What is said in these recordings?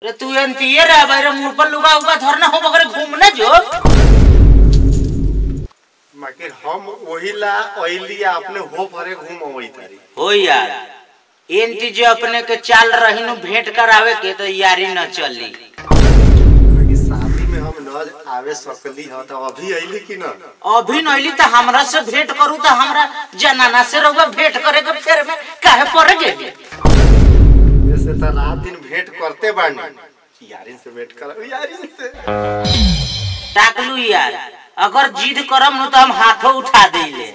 रे तू एनतिए रे बारे मुंह पर लुगा उगा धरना हो मगर घूमने जो मगर हम वही ला ओइली अपने हो भरे घूम वही तारी हो यार एनती जो अपने के चाल रही नु भेंट करावे के तो यारी न चली बाकी शादी में हम न आवे सकली ह तो अभी अइली कि न अभी नइली तो हमरा से भेंट करू तो हमरा जनाना से रहुआ भेंट करे के फेर में काहे पड़ गेली जैसे तो रात दिन भेंट करते बानी यारिन से भेंट कर यारिन से टाकलू यार अगर जिद करम नु तो हम हाथों उठा देले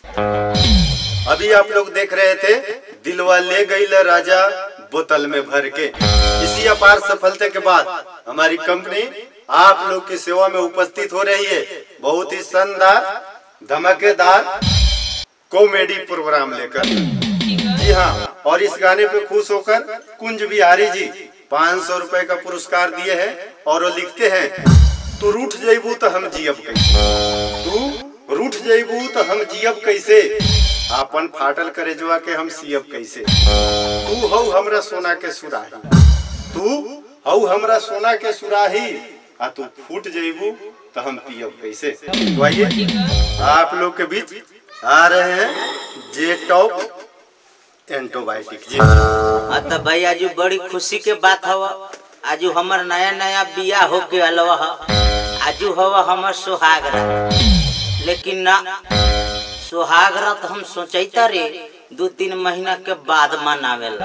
अभी आप लोग देख रहे थे दिलवा ले गई ल राजा बोतल में भर के इसी अपार सफलता के बाद हमारी कंपनी आप लोग की सेवा में उपस्थित हो रही है बहुत ही शानदार धमाकेदार कॉमेडी प्रोग्राम लेकर जी हाँ और इस गाने पे खुश होकर कुंज बिहारी जी पाँच सौ रुपए का पुरस्कार दिए हैं और वो लिखते हैं तू रूठ जेबू तो हम जियब कैसे तू रूठ जेबू तो हम जियब कैसे आपन फाटल करे जुआ के हम सियब कैसे तू हौ हमरा सोना के सुराही तू हौ हमरा सोना के सुराही आ तू फूट जेबू तो हम पियब कैसे तो आइए आप लोग के बीच आ रहे हैं जे टॉप एंटोबायोटिक जी हाँ तो भाई आज बड़ी खुशी के बात हवा आज हमर नया नया बिया होके अलवा ह आज हवा हमर सुहागरा लेकिन ना सुहागरा तो हम सोचैता रे दो तीन महीना के बाद मनावेला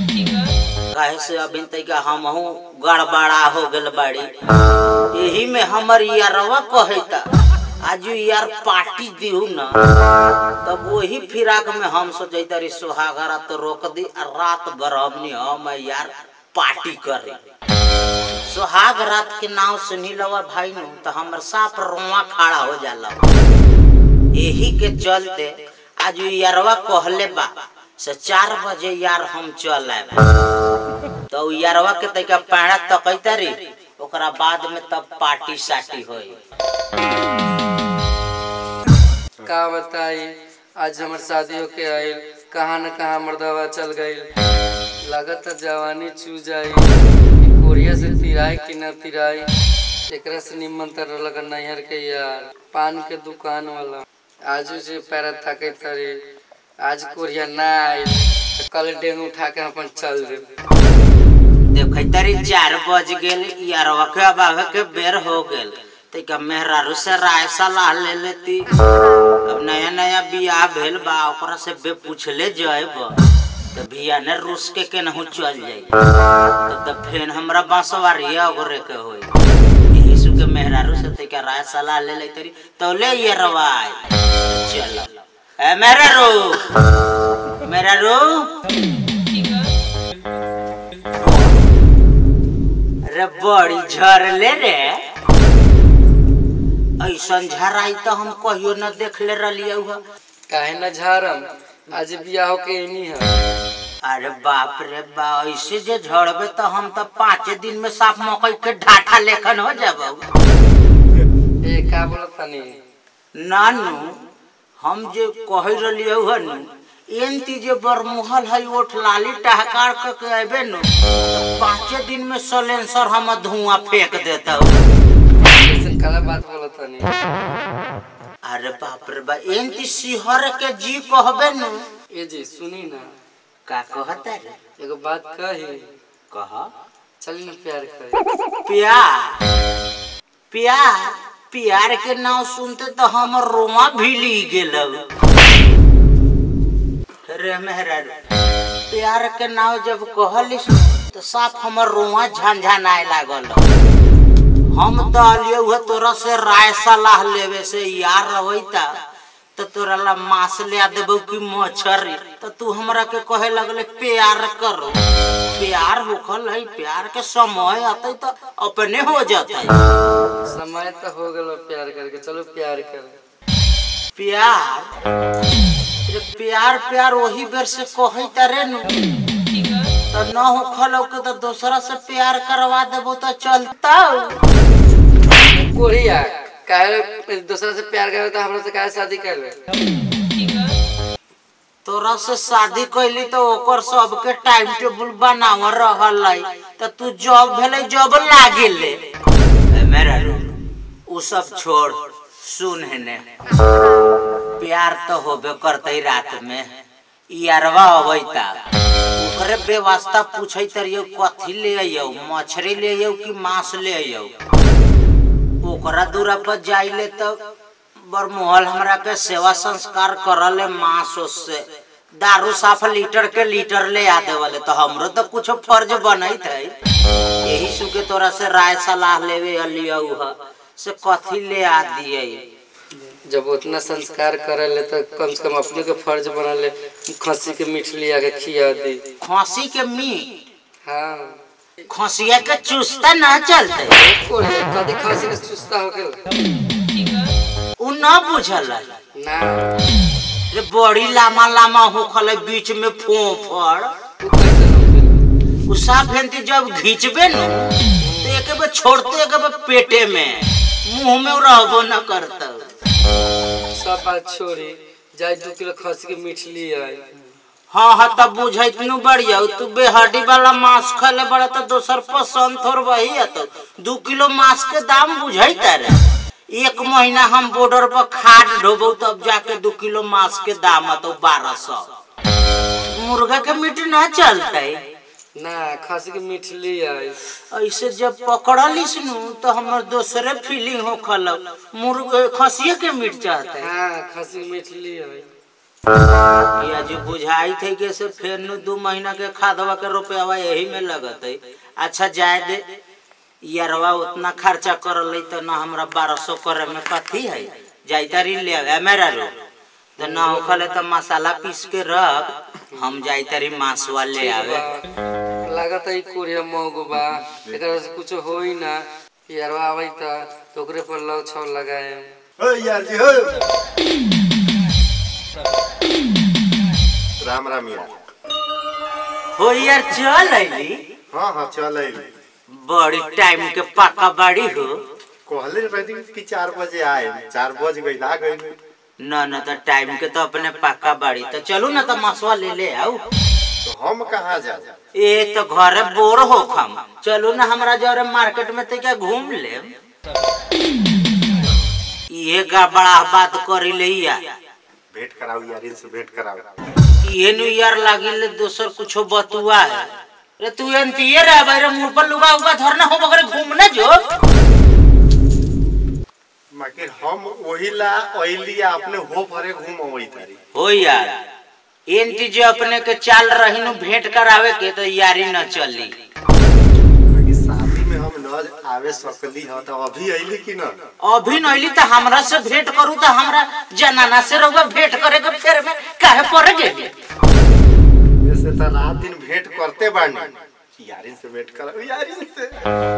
काहे से अभी तक हमहू गड़बड़ा हो गल बाड़ी यही में हमर यारवा कहता आज यार पार्टी दिहू ना तब वही फिराक में हम सोचता रे सुहागरा तो रोक दी आ रात गरमनी हम यार पार्टी करे सुहाग रात के नाव सुनी लवा भाई नु तो हमर साफ रोआ खड़ा हो जाला यही के चलते आज उ यारवा कहले बा से चार बजे यार हम चल आए तो उ यारवा के तैका पैड़ा तकैता रे ओकरा बाद में तब पार्टी साटी होई का बताई आज हमर शादी होके आइल कहाँ न कहाँ मर्दवा चल गई लागत जवानी चू जाई कि कोरिया से तिराई कि न तिराई एकरा से निमन तर लगा नैहर के यार पान के दुकान वाला आजू जे पैरा थके तरे आज कोरिया ना आइल त कल डेंग उठा के अपन चल दे देखैता रे चार बज गेल यारवा के अब आवे के बेर हो गेल तैका मेहरारू से राय सलाह ले लेती अब नया नया बियाह भेल बा ओकरा से बे पूछले जाएब तो बिया ने रूस के केनहू चल जाई तब तो फेन हमरा बांसवारी ओकरे के होई यही सु के मेहरारू से तैका राय सलाह ले लेती री तो ले ये रवाय चल ए मेहरारू मेहरारू रे बड़ी झरले रे ऐसन झराई तो हम कहियो न देखले रलिए हुआ काहे न झारम आज बियाह होके एनी है अरे बाप रे बा ऐसे जे झड़बे तो हम तो पाँच दिन में साफ मकई के ढाठा लेखन हो जाब ए का बोलत तनी नानू हम जे कह रलिए हुआ नु एनती जे बरमुहल है ओठ लाली टहकार क के अबे नु तो पाँचे दिन में सलेंसर हम धुआं फेंक देता ऐसन काला बात बोलत तनी अरे बाप रे बा एनती सिहर के जी कहबे नु ए जी सुनी ना का कहता रे एगो बात कही कह चली ना प्यार करे प्यार प्यार प्यार के नाम सुनते तो हमर रोमा भीली गेल रे मेहरारू प्यार के नाम जब कहलिस तो साफ हमर रोआ झंझनाए लागल हम तो अलिए हुए तोरा से राय सलाह लेवे से यार रवैता तो तोरा ला मांस ले देबो कि मछरी तो तू हमरा के कहे लगले प्यार करो प्यार होखल है प्यार के समय आते तो अपने हो जाता समय तो हो गलो प्यार करके चलो प्यार करे प्यार रे प्यार प्यार वही बेर से कही तारे नु तो न होखल के तो दूसरा से प्यार करवा देबो तो चलता कोरिया काहे दूसरा से प्यार करे तो हमरा से काहे शादी कर ले तोरा से शादी कैली तो ओकर सबके टाइम टेबल बनाव रहल है तो तू जॉब भेले जॉब लागे ले ए, मेरा रू उ सब छोड़ सुन हेने प्यार तो होबे करते रात में यारवा अबैता ओकरे व्यवस्था पूछे तरियो कथी ले आइयो मछली ले आइयो कि मांस ले आइयो ओकरा दूरा पर जाइले तो बरमोहल हमरा के सेवा संस्कार करले मांस से दारू साफ लीटर के लीटर ले आ देवले तो हमरो तो कुछ फर्ज बनैत है यही सुके तोरा से राय सलाह लेवे अलिया उहा से कथी ले आ दिए जब उतना संस्कार करे ले तो कम से कम अपने के फर्ज बना ले खस्सी के मीठ लिया के खिया दे खांसी के मीट हाँ खसिया के चुस्ता ना चलते कोरिया कदी खस्सी के सुस्ता हो गेल उ ना बुझल ना रे बड़ी लामा लामा होखल है बीच में फोफड़ उ कैसे हो गेल उ साफ भेंती जब घींचबे न तो एक बार छोड़ते एक बार पेटे में मुंह में उ रहबो न करता सब बात छोड़ी जाए दू किलो खस्सी के मीठ लिया हाँ हाँ तब बुझैत नु बढ़िया तू बेहड्डी वाला मांस खले बड़ा तो दोसर पसंद थोड़ वही है तो दू किलो मांस के दाम बुझैत रे एक महीना हम बॉर्डर पर खाद ढोबो तब जाके दू किलो मांस के दाम तो बारह सौ मुर्गा के मीट ना चलते ना खस्सी के मीठ लिया ऐसे जब पकड़लिस नु तो हमर दोसरे फीलिंग हो खल मुर्गा खसिए के मीट चाहते हाँ खस्सी के मीठ लिया या जो बुझाई थे कि से फिर नु दू महीना के खादवा के रुपया यही में लगत है अच्छा जाए दे यारवा उतना खर्चा करल तो ना हमरा बारह सौ करे में कथी है जाइता री ले आवे मेरा रो तो ना होखले तो मसाला पीस के रख हम जाइता री मांसवा ले आवे लागत है कोरिया महंगो बा एकरा से कुछ हो ही ना यारवा आवे त तो ओकरे पर लव छौ लगाए ओ यार जी हो राम राम यार हो यार चल अली हाँ हाँ चल अइली बड़ी टाइम के पाका बाड़ी हो कहले रही कि चार बजे आए चार बज गई आ गई न न तो टाइम के तो अपने पाका बाड़ी तो चलू ना तो मसवा ले ले आओ तो हम कहाँ जा ए तो घरे बोर हो खम चलू ना हमरा जरे मार्केट में तो क्या घूम ले ये का बड़ा बात करी ले या भेंट कराओ यार इनसे भेंट कराओ ये नु यार लागी ले दोसर कुछो बतुआ है रे तू एनतिए रे बारे मुंह पर लुगा उगा धरना हो बगरे घूमने जो मगर हम वही ला ओइली अपने हो भरे घूम वही तारी हो यार एनती जो अपने के चाल रही नु भेंट करावे के तो यारी न चली मगर शादी में हम न आवे सकली ह तो अभी अइली कि न अभी नइली तो हमरा से भेंट करू तो हमरा जनाना से रहुआ भेंट करे के फेर में काहे पड़ गेली वैसे तो रात दिन भेंट करते बानी यारिन से भेंट कराओ यारिन से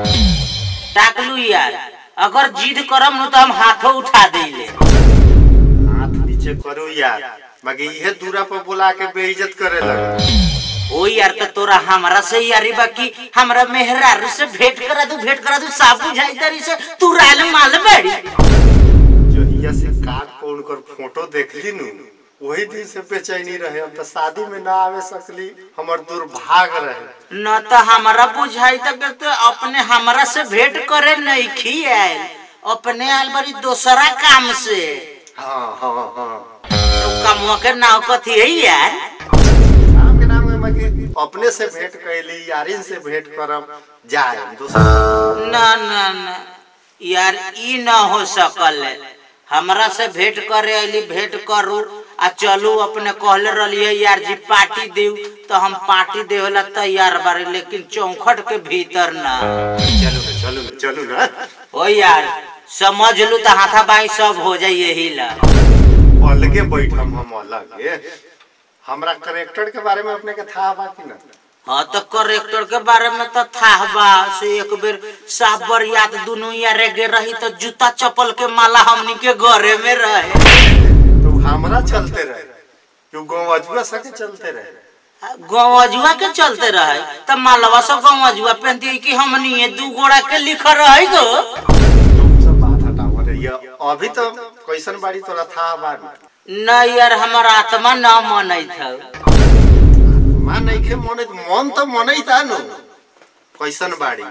ताकलू यार अगर जिद करम नु तो हम हाथों उठा देले हाथ नीचे करो यार मगर इहे दूरा पर बुला के बेइज्जत करे लगे ओ यार तो तोरा हमरा से यारी बाकी हमरा मेहरारू से भेंट करा दू भेंट करा दू साफ बुझाई तरी से तू राल माल बड़ी जहिया से काट को उनकर फोटो देखली नु वही दिन से बेचैनी रहे हम तो शादी में ना आवे सकली हमर दुर्भाग रहे न तो हमरा बुझाई तक तो अपने हमरा से भेंट करे नहीं खी आयल अपने आयल बड़ी दोसरा काम से हाँ हाँ हाँ तो कमुआ के नाव कथी है यार काम के नाम में मगे अपने से भेंट कैली यारिन से भेंट करम जाए दूसरा न न न यार ई न हो सकल है। हमरा से भेंट करे अली भेंट करू आ चलू अपने कहले रहिए यार जी पार्टी देऊ तो हम पार्टी देवेला तैयार बारे लेकिन चौखट के भीतर ना चलो ना चलो ना चलो ना हो यार समझ लू तो हाथा बाई सब हो जाए यही ला अलगे बैठम हम अलग हमरा करेक्टर के बारे में अपने के था बा कि ना हाँ तो करेक्टर के बारे में तो था बा से एक बेर साबर याद दुनू यारे गे रही तो जूता चप्पल के माला हमनी के घरे में रहे तो हमरा चलते रहे क्यों गाँव अजुआ सके चलते रहे गौजुआ के चलते रहे त मालवा सब गौजुआ पहनती कि हमनी ये दू गोड़ा के लिख रहे गो तो उ सब बात हटाओ रे ये अभी तो कैसन बाड़ी तोरा था बाड़ी न यार हमार आत्मा न मनैत हौ मान नइखे मने मन तो मने था नु कैसन बाड़ी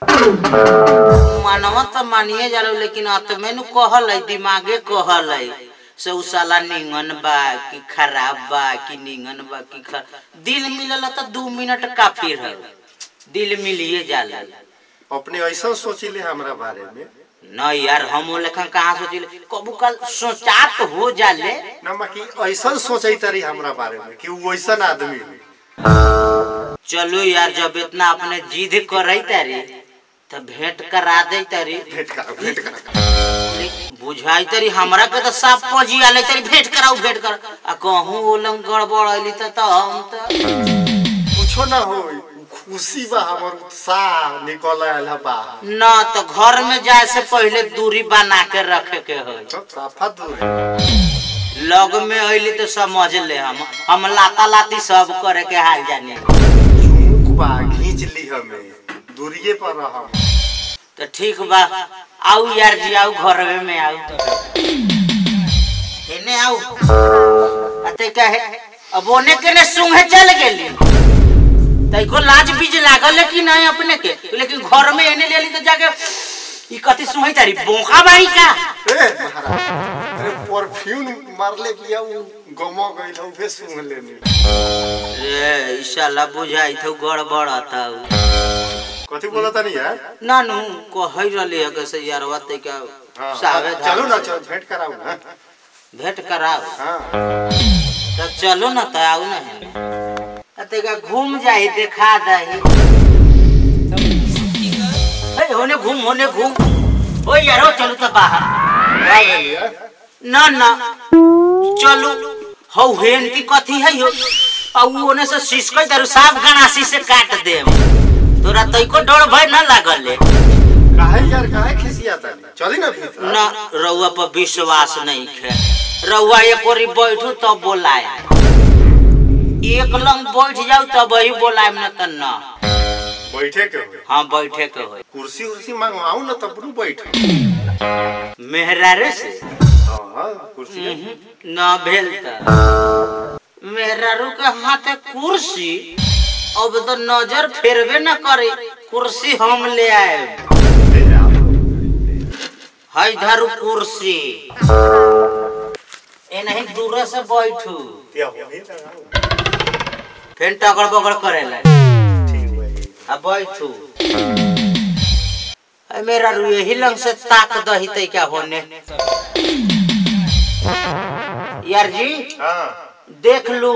मनवा तो मानिए जालो लेकिन आत्मे नु कहल है दिमागे कहल है से उ साला निंगन बा कि खराब बा कि निंगन बा कि खर... दिल मिलल तो दू मिनट काफी है दिल मिलिए जाला अपने ऐसा सोचिले हमरा बारे में न यार हम लेखन कहाँ सोचिले कबू कल सोचात हो जाले ना बाकी ऐसा सोचै तरी हमरा बारे में कि वो वैसन आदमी है चलो यार जब इतना अपने जिद करे तारी तो भेंट करा दे तारी भेंट करा भेंट करा बुझाई तरी हमरा के तो साफ पजी आले तरी भेंट कराऊ भेंट कर आ कहूँ वो लंग गड़बड़ अली तो तो हम तो कुछो ना हो खुशी बा हमर उत्साह निकल आयल बा न तो घर में जाए से पहले दूरी बना के रखे के हो सब साफा दूर है लग में अली तो समझ ले हम हम लाता लाती सब करे के हाल जाने झुमुक बा खींच ली हमें दूरिये पर रहम तो ठीक बा आऊ यार जी आऊ घर में आऊ एने आऊ अते कहे अब ओने के ने सुंघे चल गेली तैको लाज बीज लागल है कि नहीं अपने के लेकिन घर में एने लेली तो जाके ई कथी सुंघई तारी बोका बाई का ए महाराज अरे परफ्यूम मारले किया वो गमो गइल हूं फे सुन लेनी रे ईशाला बुझाई थौ गड़बड़ था कथी बोला तनी यार ना नु कहै रहले है कैसे यारवा ते का हाँ, सावे हाँ, चलो ना चल भेंट कराऊ ना भेंट कराओ हाँ तो चलो ना तो आऊ ना अते का घूम जाई देखा दही ए होने घूम होने घूम ओ यारो चलो तो बाहर क्या ले लिया ना ना चलो हौ हेन की कथी है हो आ उ ओने से सिसकै तारू साफ गणासी से काट दे तोरा तैको डर भय ना लागल ले काहे यार काहे खिसिया तनी चली ना भीतर ना रउआ पर विश्वास नहीं है रउआ एक ओरी बैठू तब बोलाए एक लंग बैठ जाऊ तब ही बोलाए न त ना बैठे के हो हाँ बैठे के हो कुर्सी उर्सी मंगवाऊ ना तब नु बैठ मेहरारू से हाँ कुर्सी उहुं, ना भेल त मेहरारू के हाथे कुर्सी अब तो नजर फेरबे न करे कुर्सी हम ले आए ले आओ। है धरू कुर्सी ए नहीं दूर से बैठू क्या हो ही लगाओ। फिर टगड़ बगड़ करेला ठीक भाई अब बैठू अरे मेरा रू यही लंग से ताक दही तै क्या होने यार जी हाँ देख लू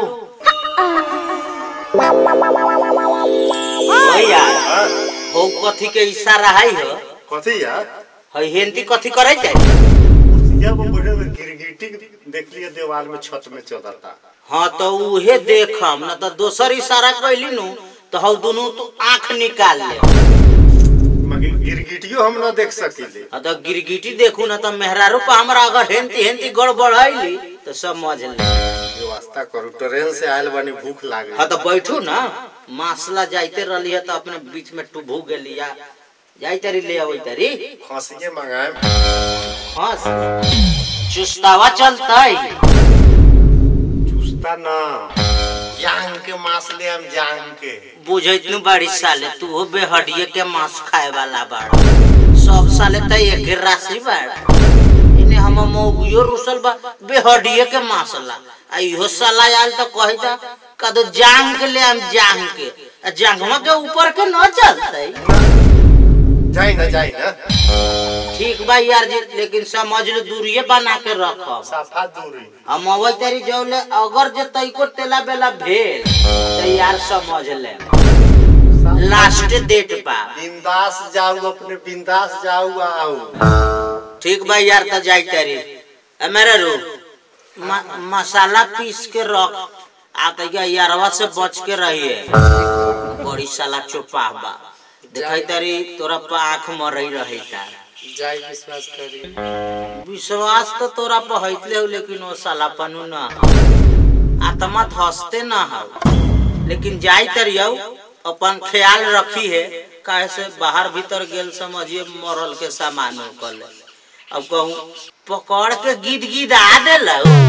ओ यार हाँ हो कथी के इशारा है हो कथी यार है हेंती कथी करे जाए कुर्सिया पर बैठे हुए गिरगिटी देख लिया दीवार में छत में चलता हाँ तो उहे देखम न तो दोसर इशारा कैली नु तो हौ दुनू तो आंख निकाल ले मगर गिरगिटियो हम ना देख सकीले हाँ तो गिरगिटी देखू ना तो मेहरारू पर हमरा अगर हेंती हेंती गड़बड़ आईली तो समझ ले व्यवस्था करू ट्रेन से आयल बनी भूख लागे हाँ तो बैठू ना मासला जाइते रहली है तो अपने बीच में टुभू गेली या जाई तरी ले आवई तरी खसिए मंगाए हाँ चुस्तावा चलतई चुस्ता ना जांग के मांस ले हम जांग के बुझैत नु बाड़ी साले तू हो बेहडिये के मांस खाए वाला बाड़ सब साले त एक राशि बाड़ इने हम मौगियो रुसल बा बेहडिये के मांस ला आ इहो साला आयल त कहि ता कद जांग के ले हम जांग के आ जांगवा के ऊपर के न चलतई जाई ना जाई ना ठीक बा यार जी लेकिन समझ लो दूरिये बना के रखब साफा दूरी हम अवै तेरी जौले अगर जे तैको तेला बेला भेल तो यार समझ ले लास्ट डेट पा बिंदास जाऊ अपने बिंदास जाऊ आओ ठीक बा यार तो जाई तेरी ए मेरे रू म- मसाला पीस के रख आ तो या यारवा से बच के रहिए बड़ी साला चोपा बा देखै तेरी तोरा पर आंख मरई रही ता जाई विश्वास करी विश्वास तो तोरा पर हईतले हो लेकिन वो साला पनु ना आत्मा धसते ना हो लेकिन जाई तरियो अपन ख्याल रखी है काहे से बाहर भीतर गेल समझिए मरल के सामान कर ले अब कहूँ पकड़ के गिद गिद आ दिल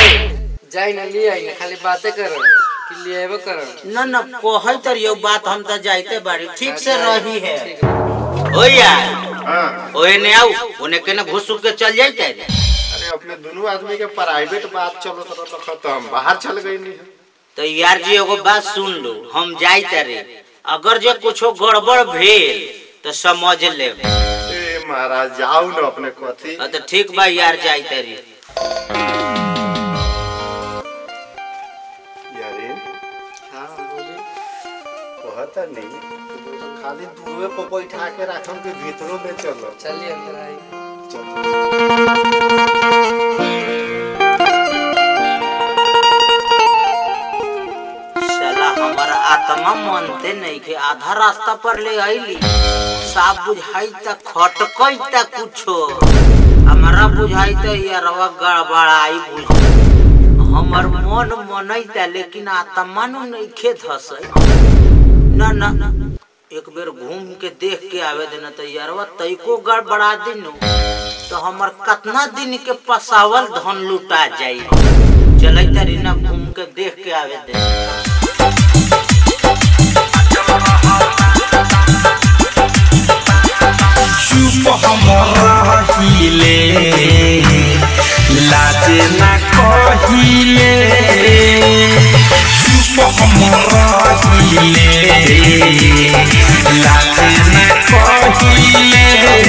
जाई ना ले आई ना खाली बातें करो कि ले आबो करो न न कहै तर यो बात हम त जाइते बाड़ी ठीक से रही है ठीक है ओ यार हाँ ओए ने आऊ ओने के न घुस के चल जाइते अरे अपने दोनों आदमी के प्राइवेट बात चलो तो तो हम बाहर चल गई नहीं तो यार जी एगो बात सुन लो हम जाइते रे अगर जे कुछो गड़बड़ भेल तो समझ ले ए महाराज जाओ ना अपने कथी तो ठीक बा यार जाइते रे यारे हाँ बोली कहता नहीं तो खाली दूरवे पर बैठा के रखम के भीतरों में चलो चलिए अंदर आई चलो साला हमार आत्मा मानते नहीं के आधा रास्ता पर ले आईली साफ बुझाई त खटकई त कुछो हमारा बुझाई त यारवा गड़बड़ाई बुझ हमर मन मनैता लेकिन आत्मा नु नहीं खे धसई ना ना एक बेर घूम के देख के आवे देना तो यारवा तैको गड़बड़ा दिनु तो हमर कितना दिन के पसावल धन लुटा जाई चलै तरी ना घूम के देख के आवे दे चुप हम रहिले लाज ना कहिले चुप हम रहिले लाज ना कहिले